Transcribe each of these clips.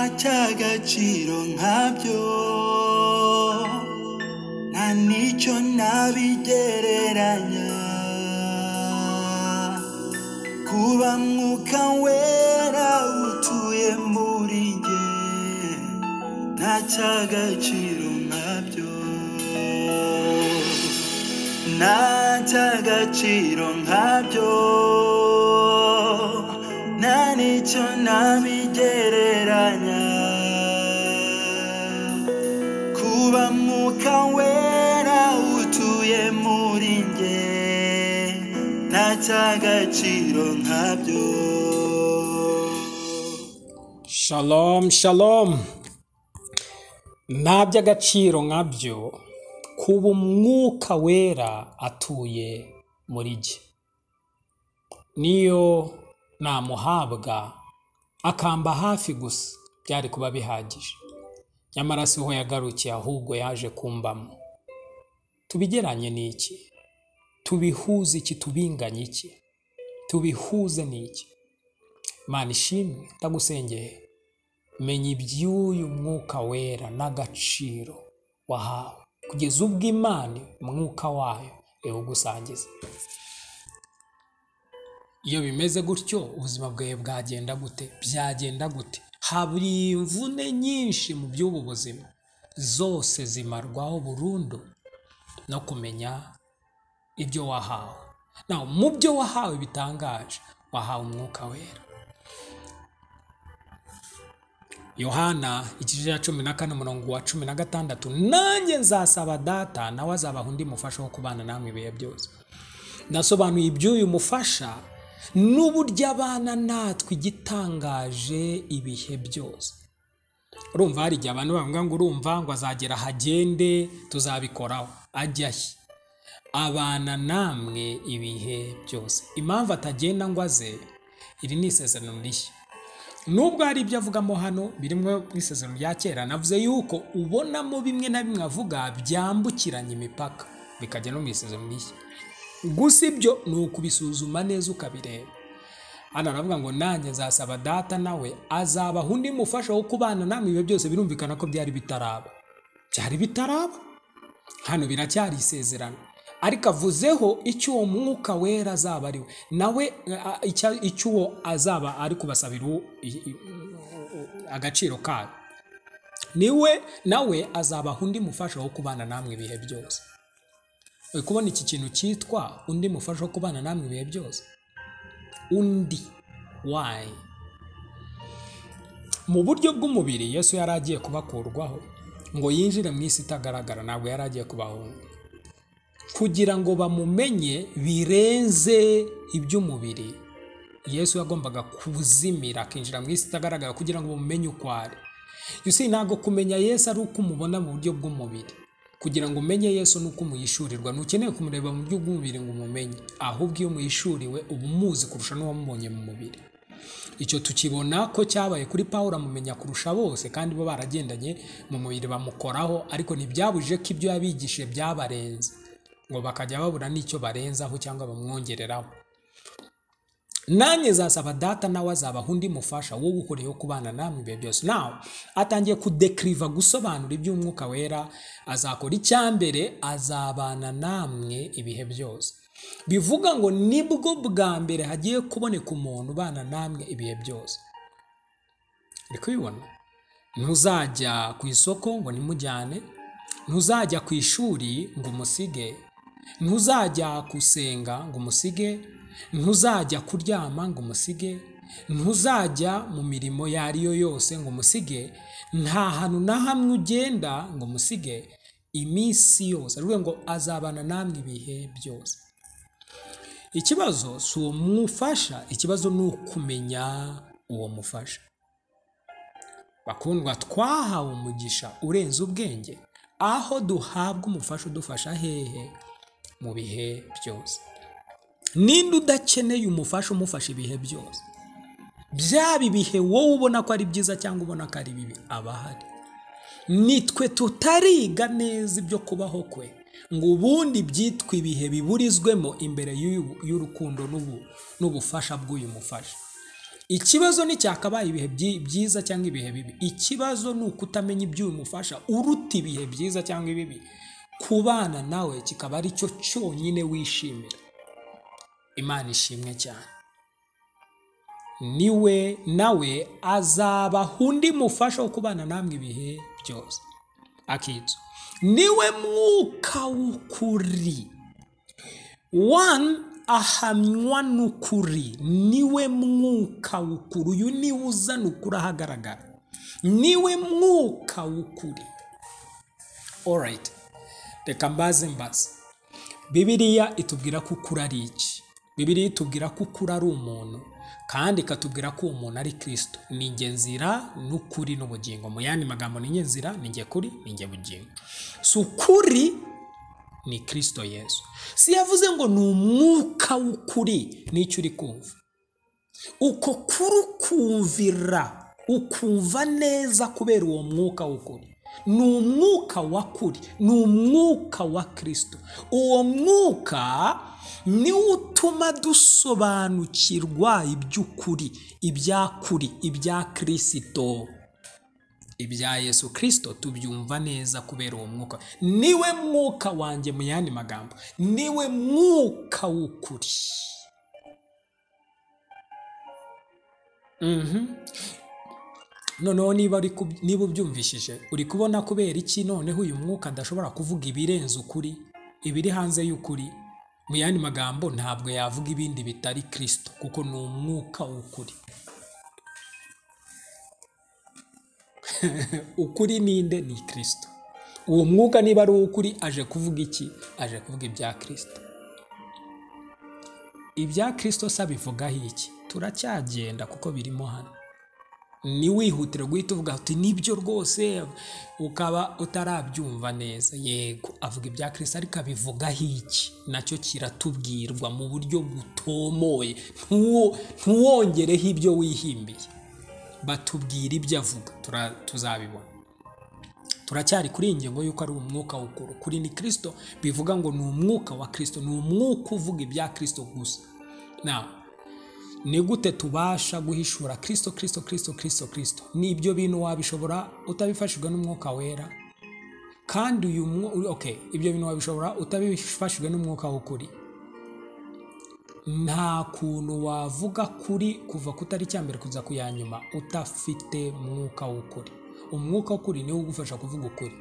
cy'agaciro nkabyo nta n'icyo nabigereranya kuba mwuka wera utuye muri njye nta cy'agaciro nkabyo nta cy'agaciro nkabyo nta n'icyo nabigereranya kuba mwuka wera utuye muri njye nta cy'agaciro nkabyo Shalom, shalom. Nta by'agaciro nkabyo kuba umwuka wera atuye muri jye. Niyo namuhabwa akamba hafi gusa byari kuba bihagije. Nyamara si ho yagarukiye ahubwo yaje kumbamo. Tubigeranye n'iki? Tubihuze iki? Tubinganye iki? Tubihuze n'iki? Mana ishimwe ndagusengeye menya iby'uyu mwuka wera n'agaciro wahawe kugeza ubwo imana umwuka wayo iwugusangiza iyo bimeze gutyo ubuzima bwawe bwagenda gute byagenda gute hari imvune nyinshi mu by'ubu buzima zose zimarwaho burundu no kumenya ibyo wahawe nawe mu byo wahawe bitangaje wahawe umwuka wera yohana igice cya cumi na kane umurongo wa cumi na gatandatu nanjye nzasaba data nawe azabaha undi mufasha wo kubana namwe ibihe byose nasobanuye iby'uyu mufasha n'uburyo abana natwe igitangaje ibihe byose urumva hari igihe abantu bavuga ngo urumva ngo azagera ahagende tuzabikoraho ajya he abana namwe ibihe byose impamvu atagenda ngo aze iri ni isezerano rishya nubwo hari ibyo avugamo hano birimo n'isezerano rya kera navuze yuko ubonamo bimwe na bimwe avuga byambukiranya imipaka bikajya no mu isezerano rishya gusa ibyo ni ukubisuzuma neza ukabireba hano aravuga ngo nanjye nzasaba data nawe azabaha undi mufasha wo kubana namwe ibihe byose birumvikana ko byari bitaraba byari bitaraba hano biracyari isezerano ariko avuzeho icyo uwo mwuka wera azaba ari we nawe a- a- icya- icyo uwo azaba ari kubasabira uwo- i- i- agaciro kayo niwe nawe azabaha undi mufasha wo kubana namwe ibihe byose uri kubona iki kintu cyitwa undi mufasha wo kubana namwe ibihe byose undi wayi mu buryo bw'umubiri yesu yari agiye kubakurwaho ngo yinjire mu isi itagaragara ntabwo yari agiye kubahunga kugira ngo bamumenye birenze iby'umubiri yesu yagombaga kuzimira akinjira mu isi itagaragara kugira ngo bamumenye uko ari yusi ntabwo kumenya yesu ari uko umubona mu buryo bw'umubiri kugira ngo umenye yesu ni uko umuyishurirwa ntukeneye kumureba mu buryo bw'umubiri ngo umumenye ahubwo iyo umuyishuriwe uba umuzi kurusha n'uwamubonye mu mubiri icyo tukibona ko cyabaye kuri pawulo amumenya kurusha bose kandi bo baragendanye mu mubiri bamukoraho ariko ntibyabujije ko ibyo yabigishije byabarenze ngo bakajya babura n'icyo barenzaho cyangwa bamwongereraho nanjye zasaba data nawe azabaha undi mufasha wo gukoraho kubana namwe ibihe byose nawe atangiye kudekiriva gusobanura iby'umwuka wera azakora icya mbere azabana namwe ibihe byose bivuga ngo nibwo bwa mbere hagiye kuboneka umuntu ubana namwe ibihe byose uri kubibona ntuzajya ku isoko ngo nimujyane ntuzajya ku ishuri ngo umusige ntuzajya gusenga ngo umusige ntuzajya kuryama ngo umusige ntuzajya mu mirimo iyo ari yo yose ngo umusige nta hantu na hamwe ugenda ngo umusige iminsi yose aravuga ngo azabana namwe ibihe byose ikibazo si uwo mufasha ikibazo ni ukumenya uwo mufasha bakundwa twahawe umugisha urenze ubwenge aho duhabwa umufasha udufasha hehe mu bihe byose ninde udakeneye umufasha umufasha ibihe byose byaba ibihe wowe ubona ko ari byiza cyangwa ubona ko ari bibi aba ahari nitwe tutariga neza ibyo kubaho kwe ngo ubundi byitwa ibihe biburizwemo imbere y'uyu- y'urukundo n'ubu- n'ubufasha bw'uyu mufasha ikibazo nticyakabaye ibihe byi- byiza cyangwa ibihe bibi ikibazo ni ukutamenya ibyo bimufasha uruta ibihe byiza cyangwa ibibi kubana nawe kikaba ari cyo cyonyine wishimira imana ishimwe cyane niwe nawe azabaha undi mufasha wo kubana namwe ibihe byose akitso niwe mwuka w'ukuri one ahamywa n'ukuri niwe mwuka w'ukuri uyu niwe uzana ukuri ahagaragara niwe mwuka w'ukuri orayiti reka mbaze mbaze bibiriya itubwira ko ukuri ari iki bibiriya itubwira ko ukuri ari umuntu kandi ikatubwira ko uwo muntu ari kirisito ni njye nzira n'ukuri n'ubugingo mu yandi magambo ni njye nzira ni njye kuri ni njye bugingo si ukuri ni kirisito yesu si yavuze ngo ni umwuka w'ukuri n'icyo uri kumva uko kuri ukumvira ukumva neza kubera uwo mwuka w'ukuri ni umwuka wa kuri ni umwuka wa kirisito uwo mwuka niwo utuma dusobanukirwa iby'ukuri ibyakuri ibya kirisito ibya yesu kirisito tubyumva neza kubera uwo mwuka niwe mwuka wanjye mu yandi magambo niwe mwuka w'ukuri Mhm. noneho niba uri kub- niba ubyumvishije uri kubona kubera iki noneho uyu mwuka adashobora kuvuga ibirenze ukuri ibiri hanze y'ukuri mu yandi magambo ntabwo yavuga ibindi bitari kirisito kuko ni umwuka w'ukuri ukuri ninde ni kirisito uwo mwuka niba ari uw'ukuri aje kuvuga iki aje kuvuga ibya kirisito ibya kirisito se abivugaho iki turacyagenda kuko birimo hano ntiwihutire guhita uvuga uti nibyo rwose ukaba utarabyumva neza yego avuga ibya kirisito ariko abivugaho iki nacyo kiratubwirwa mu buryo butomoye Ntuwo- ntuwongereho ibyo wihimbiye batubwira ibyo avuga tura- tuzabibona turacyari kuri iyi ngingo y'uko ari umwuka w'ukuri kuri ni kirisito bivuga ngo ni umwuka wa kirisito ni umwuka uvuga ibya kirisito gusa nawe ni gute tubasha guhishura kirisito kirisito kirisito kirisito kirisito ni ibyo bintu wabishobora utabifashijwe n'umwuka wera kandi uyu mwu- ok ibyo bintu wabishobora utabifashijwe n'umwuka w'ukuri nta kuntu wavuga kuri kuva kutari cyambere kuza ku ya nyuma udafite mwuka w'ukuri umwuka w'ukuri niwo ugufasha kuvuga ukuri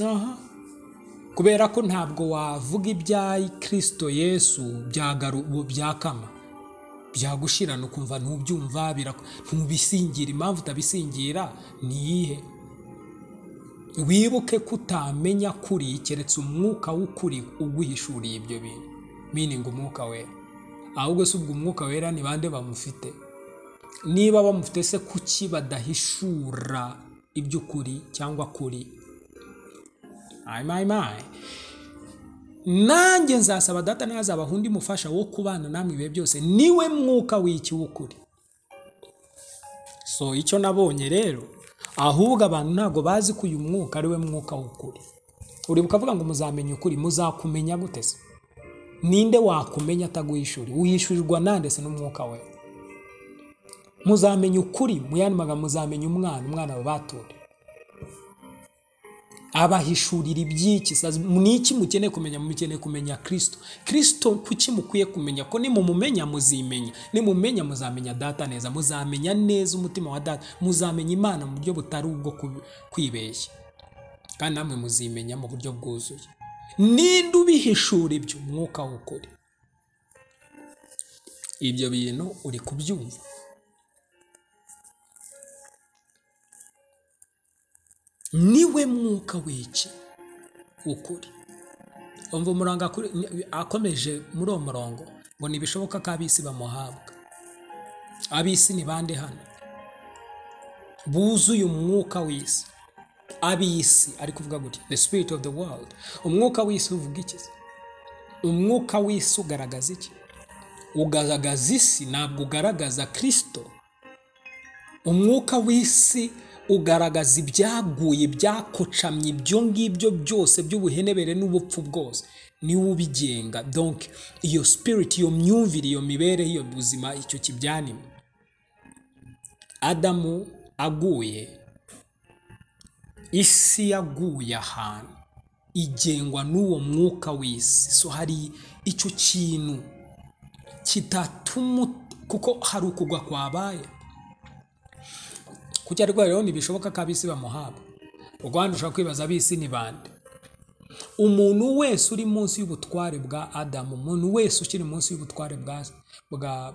aha kubera ko ntabwo wavuga ibya kirisito yesu byagaru- byakama byagushirana ukumva ntubyumva biraku- ntubisingira impamvu utabisingira ni iyihe wibuke ko utamenya kuri keretse umwuka w'ukuri uguhishuriye ibyo bintu miningi umwuka wera ahubwo si ubwo umwuka wera ni bande bamufite niba bamufite se kuki badahishura iby'ukuri cyangwa kuri ayimayimayi nanjye nzasaba data ntazabaha undi mufasha wo kubana namwe ibihe byose niwe mwuka w'iki w'ukuri so icyo nabonye rero ahubwo abantu ntabwo bazi ko uyu mwuka ari we mwuka w'ukuri uribuka avuga ngo muzamenya ukuri muzakumenya gute se ninde wakumenya ataguhishura wiyishurirwa nande se n'umwuka we muzamenya ukuri mu yandi magambo muzamenya umwana umwana babatura abahishurira iby'iki Sasa ni iki mukeneye kumenya mukeneye kumenya kirisito kirisito kuki mukwiye kumenya ko nimumumenya muzimenya nimumenya muzamenya data neza muzamenya neza umutima wa data muzamenya imana mu buryo butari ubwo ku- kwibeshya kandi namwe muzimenya mu buryo bwuzuye ninde ubihishura ibyo umwuka w'ukuri ibyo bintu uri kubyumva niwe mwuka w'iki ukuri umva umurongo akuri- ni- akomeje muri uwo murongo ngo ntibishoboka ko ab'isi bamuhabwa ab'isi ni bande hano buzuye umwuka w'isi ab'isi ari kuvuga gutya the spirit of the world umwuka w'isi uvuga iki se? umwuka w'isi ugaragaza iki ugaragaza isi ntabwo ugaragaza kirisito umwuka w'isi ugaragaza ibyaguye ibyakocamye ibyo ngibyo byose by'ubuhenebere n'ubupfu bwose niwe ubigenga donke iyo sipiriti iyo myumvire iyo mibereho iyo buzima icyo kibyanima adamu aguye isi yaguye ahantu igengwa n'uwo mwuka w'isi so hari icyo kintu kitatuma kuko hari ukugwa kwabaye kuko ariko rero ntibishoboka ko ab'isi bamuhabwa rwanda ushobora kwibaza ab'isi ni bande umuntu wese uri munsi y'ubutware bwa adamu umuntu wese ukiri munsi y'ubutware bwa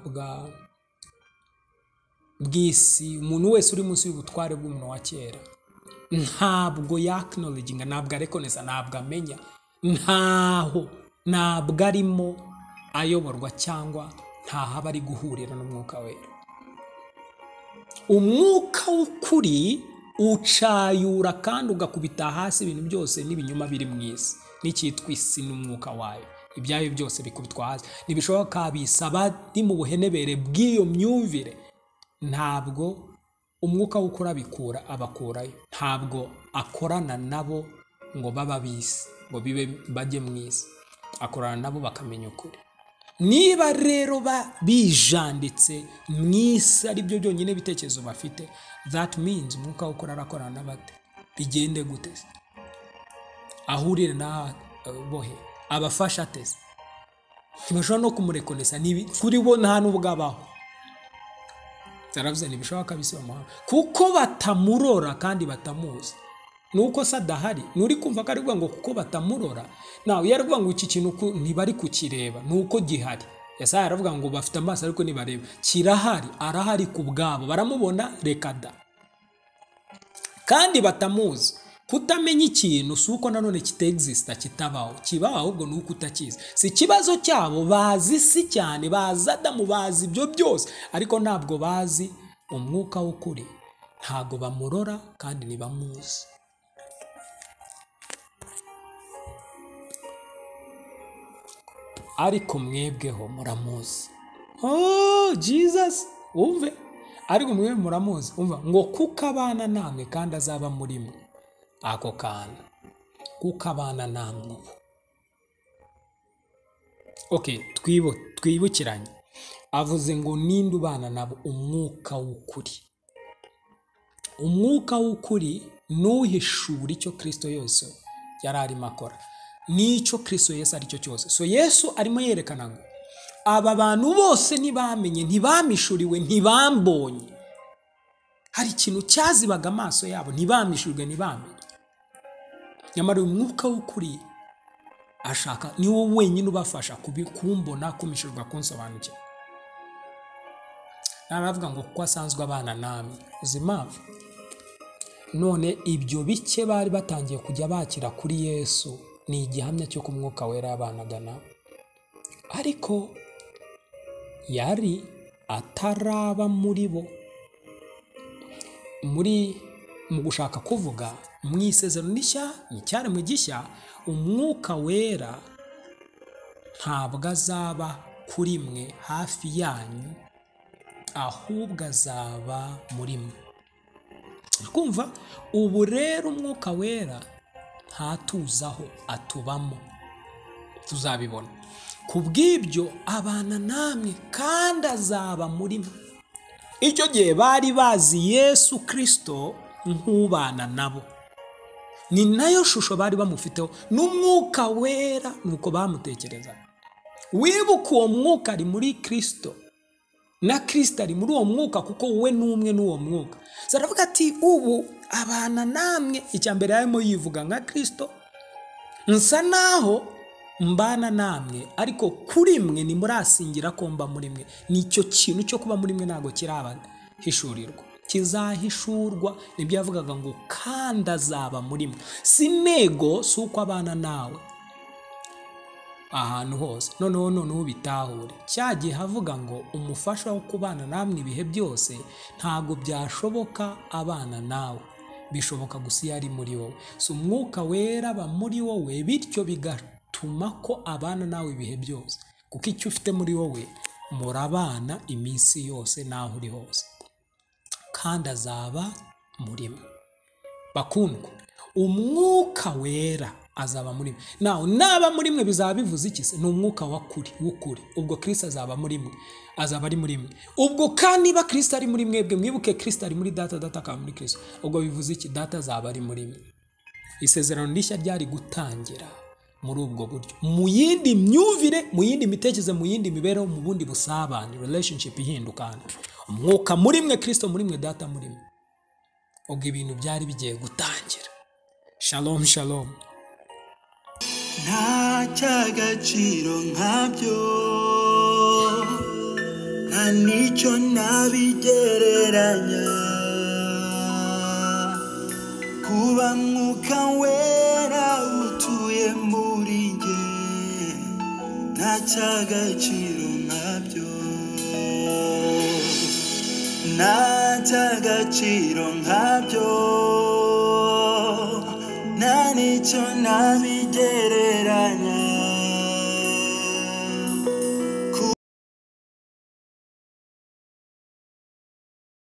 bwa bw'isi umuntu wese uri munsi y'ubutware bw'umuntu wa kera ntabwo yakinoreginga ntabwo arekoneza ntabwo amenya ntaho ntabwo arimo ayoborwa cyangwa ntaho aba ari guhurira n'umwuka wera umwuka w'ukuri ucayura kandi ugakubita hasi ibintu byose n'ibinyoma biri mu isi n'icyitwa isi n'umwuka wayo ibyayo byose bikubitwa hasi ntibishoboka kabisa abari mu buhenebere bw'iyo myumvire ntabwo umwuka w'ukuri abikura abakurayo ntabwo akorana nabo ngo baba bisi ngo bibe bajye mu isi akorana nabo bakamenya ukuri niba rero bijanditse mu isi ari byo byonyine ibitekerezo bafite that means umwuka wo gukora arakorana n'abate bigende gute ahurire n'abohe abafasha ateze ntibashobora no kumurekonesa kuri bo nta n'ubwabaho zaravuze ntibishoboka kabisa bamuhawe kuko batamurora kandi batamuzi nuko se adahari nturi kumva ko ari ngo kuko batamurora nawe yaravuga ngo iki kintu ntibari kukireba nuko gihari yasa yaravuga ngo bafite amaso ariko ntibareba kirahari arahari ku bwabo baramubona reka da kandi batamuzi kutamenya ikintu si uko nanone kitegisita kitabaho kibaho ahubwo ni uko utakizi si ikibazo cyabo bazi isi cyane bazi adamu bazi ibyo byose ariko ntabwo bazi umwuka w'ukuri ntabwo bamurora kandi ntibamuzi ariko mwebweho muramuzi oh jesus wumve ariko mwebwe muramuzi umva ngo kuko abana namwe kandi azaba muri mwe ako kantu kuko abana namwe ubu ok twibukiranye avuze ngo ninde ubana nabo umwuka w'ukuri umwuka w'ukuri n'uhishura icyo kirisito yose yari arimo akora n'icyo kirisito Yesu aricyo cyose so Yesu arimo yerekana ngo aba bantu bose ntibamenye ntibamishuriwe ntibambonye hari ikintu cyazibaga amaso yabo ntibamishurwe ntibamenye nyamara uyu mwuka w'ukuri ashaka ni wo wenyine ubafasha kumbona kumishurwa kunsobanukirwa naravuga ngo kuko asanzwe abana namwe uzi impamvu none ibyo bike bari batangiye kujya bakira kuri Yesu ni igihamya cyo ku mwuka wera abanaga nawe ariko yari ataraba muri bo muri mu gushaka kuvuga mu isezerano rishya n'icyari mu gishya umwuka wera ntabwo azaba kuri mwe hafi yanyu ahubwo azaba muri mwe kumva ubu rero umwuka wera ntatuzaho atubamo tuzabibona ku bw'ibyo abana namwe kandi azaba muri mwe icyo gihe bari bazi yesu kirisito nk'ubana nabo ni nayo shusho bari bamufiteho n'umwuka wera nuko bamutekereza wibuka uwo mwuka ari muri kirisito na kirisito ari muri uwo mwuka kuko we n'umwe n'uwo mwuka zaravuga ati ubu abana namwe icya mbere yarimo yivuga nka kirisito nsa naho mbana namwe ariko kuri mwe nimurasingira ko mba muri mwe nicyo kintu cyo kuba muri mwe ntabwo kirabahishurirwa kizahishurwa nibyo yavugaga ngo kandi azaba muri mwe si intego si uko abana nawe ahantu hose noneho noneho ubitahure cya gihe avuga ngo umufasha wo kubana namwe ibihe byose ntabwo byashoboka abana nawe bishoboka gusa iyo ari muri wowe si umwuka wera aba muri wowe bityo bigatuma ko abana nawe ibihe byose kuko icyo ufite muri wowe murabana iminsi yose n'aho uri hose kandi azaba muri mwe bakundwa umwuka wera azaba muri mwe nawe naba muri mwe bizaba bivuze iki se ni umwuka wa kuri w'ukuri ubwo kirisita azaba muri mwe azaba ari muri mwe ubwo kandi niba kirisita ari muri mwebwe mwibuke kirisita ari muri data data akaba muri kirisita ubwo bivuze iki data azaba ari muri mwe isezerano rishya ryari gutangira muri ubwo buryo mu yindi myumvire mu yindi mitekerereze mu yindi mibereho mu bundi busabane relationship ihinduka hano umwuka muri mwe kirisito muri mwe data muri mwe ubwo ibintu byari bigiye gutangira shalom shalom nta cy'agaciro nkabyo nta n'icyo nabigereranya kuba mwuka wera utuye muri njye nta cy'agaciro nkabyo nta cy'agaciro nkabyo nta n'icyo nabigereranya